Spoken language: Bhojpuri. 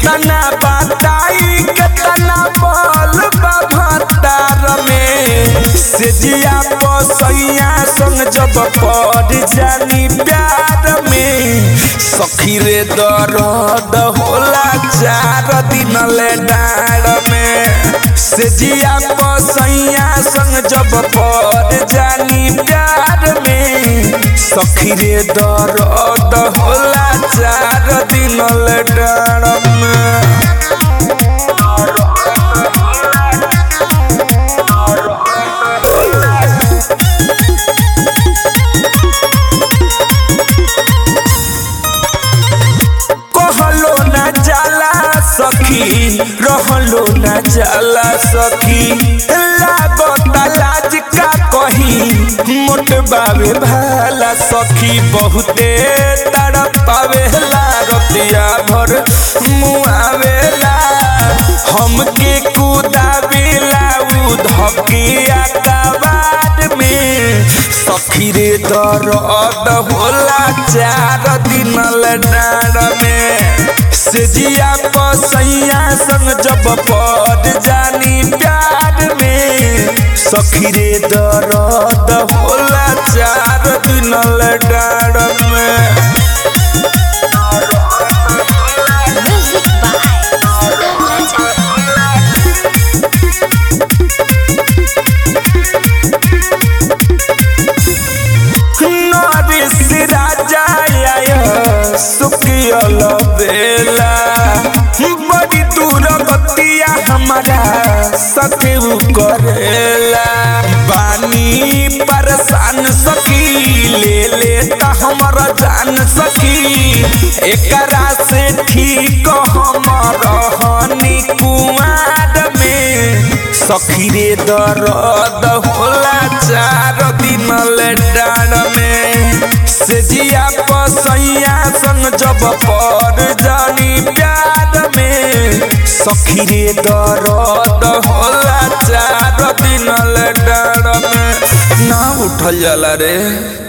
कितना बताई कितना बल भतार में से जिया पसैया संग जब पड़ जानी प्यार में सखी रे दर्द होला चार दिन ले डाड़ में से जिया पसैया संग जब पड़ जानी प्यार में सखी रे दर्द होला चार दिन ले डाड़ में कहलो न जाला सखी रहलो न जाला सखी लागत लाज का कही मोट बाबे भाला सखी बहुते तड़पावेला रतिया भर मुआवेला हमके कुदावेला उ धकिया कबाड़ में सखी रे दर्द होला चार दिन डाड़ में से जिया पसैया संग जब पड़ जानी प्यार में सखी रे दर्द होला चार दिन डाड़ में Music by Legend. नरिस राजा आय सुकियल बेला बड़ी दूर बतिया हमारा सकेऊ करेला बानी परेशान सकी ले लेता हमारा जान सकी एकरा से ठीक हमर हनी कुआर में सखी रे दर्द होला चार दिन ले डाड़ में से जिया पसैया संग जब पड़ जानी प्यार में सखी रे दर्द होला चार दिन ले डाड़ में ना उठल जाला रे